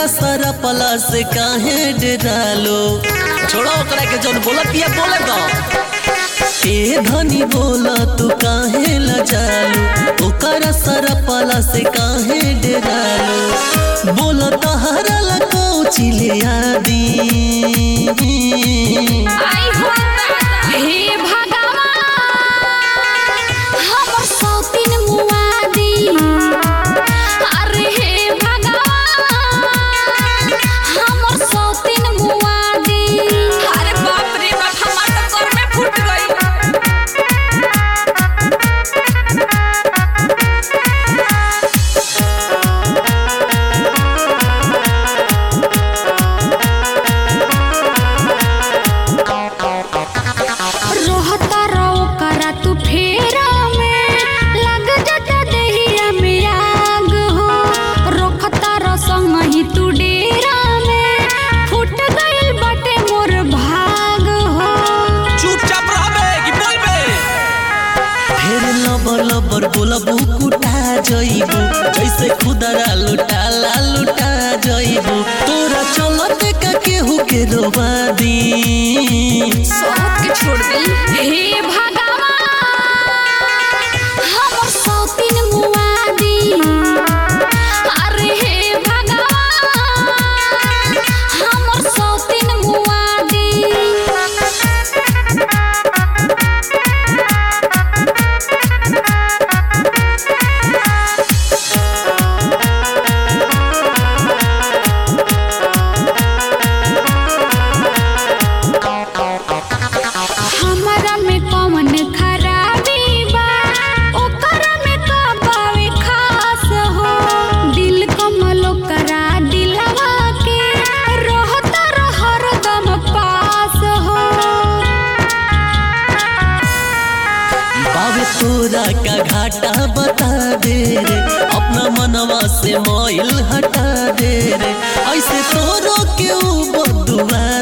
ओकरा सारा पला से काहे डरालो छोड़ो ओकरा के जौन बोला पिया बोले दो ए धनी बोला तू काहे लजालू ओकरा सारा पला से काहे डरालो बोला तहरा लगो चिले आदी आई हो हे भगवान हमर सौतीन मुआदी अरे हे भगवान हमर सौतीन मुआदी अरे बाप रे बाप हमार तो कर में फूट गई रोहता रहो करा तू फेरा में लग जाता देहिया में आग हो रोखता रसम ही तू डेरा में फूट गइल बाटे मोर भाग हो चुपचाप रहबे कि बोलबे फिर लबर लबर बोलबू कुटा जइबू जैसे खुदरा लुटाला लुटा जइबू तोरा चलते का केहू के रोवा दी सोहत के छोड़ दी हे भगवान हमर सौतीन मुआदी अरे हे भगवान हमर सौतीन मुआदी हमरा में कौन खराबी बा ओकरा में का बावे खास हो दिल कमलो करा दिलवा के रहता हरदम पास हो बाबे तोरा का घाटा बता दे रे अपना मनवा से मोइल हटा दे रे ऐसे तोरो क्यों बदुआ